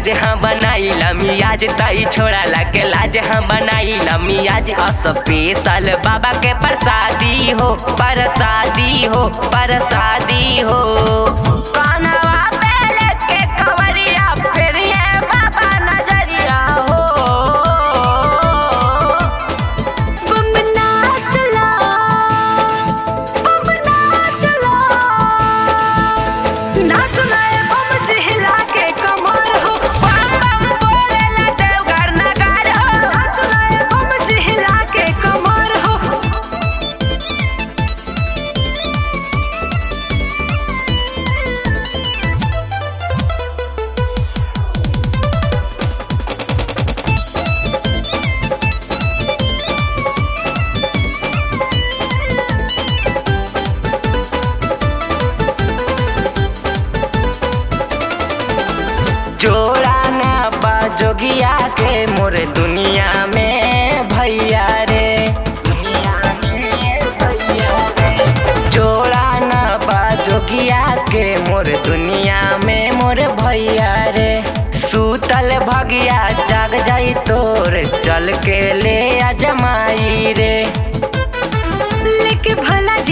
मियाज हाँ बनाई मियाज तई छोड़ा लगे लाज हाँ बनाई मियाज स्पेशल बाबा के प्रसादी हो प्रसादी हो प्रसादी हो कानवा पे लेके कवरिया फिर ये बाबा नजरिया हो बम नाचला बम नाचला नाचला ए बम जिहला के कमर हो बम बम बोलेला देवघर नगार हो नाचला ए बम जिहला के कमर हो जोड़ा ना बाजोगिया के मोर दुनिया में भैया रे दुनिया में भैया रे जोड़ा ना बाजोगिया के मोर दुनिया में मोर भैया रे सूतल भगिया जाग जाई तोर चल के ले आ जमाई रे लेके भला